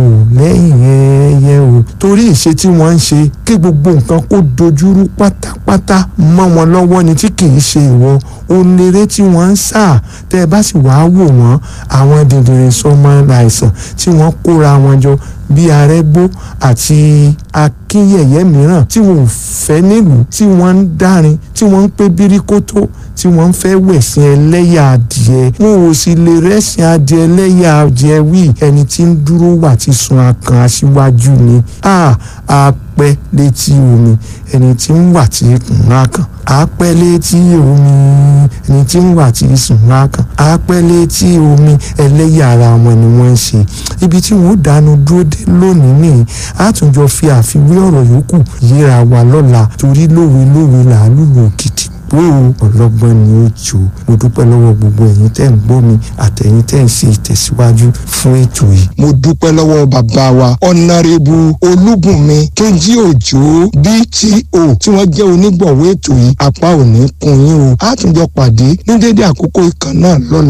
lẹ́yìn ẹyẹ o torí ìṣe tí wọ́n ń ṣe kí gbogbo nǹkan kó dojúrú pátápátá mọ́ wọn lọ́wọ́ ni tí kì í ṣe ìwọ onere tí wọ́n ń sà tẹ́ ẹ bá sì wàá wò wọ́n àwọn dìndìnrín sọmọ àìsàn tí wọ́n kóra wọn jọ bí arẹ́gbó àti akínyẹ̀yẹ́ mìíràn tí wọn ò fẹ́ nílùú tí wọ́n ń dárin tí wọ́n ń pé bíríkótó tí wọ́n ń fẹ́ wẹ̀sìn ẹlẹ́yà adìẹ wọn ò sì lè rẹ́sìn adìẹ ẹlẹ́yà adìẹ wí ẹni tí ń dúró wà tí sun akàn aṣíwájú ni a apẹ́ létí omi ẹni tí ń wà tí kùn akàn apẹ́ létí omi ẹni tí ń wà tí sùn akàn apẹ́ létí omi ẹlẹ́yà ara wọn ni wọ́n ń ṣe ibi tí wọ́n dánu dúró dé lónìí nìyí àtúnjọ fi àfiwé ọ̀rọ̀ yòókù yíra wa lọ́la torí lówe lówe làálùú òkìtì pé o ọlọ́gbọ́n ni ó jò mo dúpẹ́ lọ́wọ́ gbogbo ẹ̀yin tẹ́ ń gbọ́ mi àtẹ̀yin tẹ́ ń ṣe ìtẹ̀síwájú fún ètò yìí. mo dúpẹ́ lọ́wọ́ bàbá wa ọ̀nàrẹ́bù olúbùnmi kẹ́ńjí òjò bto tí wọ́n jẹ́ onígbọ̀wọ́ ètò yìí apá òní kun yín o àtúnjọ pàdé ní dédé àkókò ìkan náà lọ́la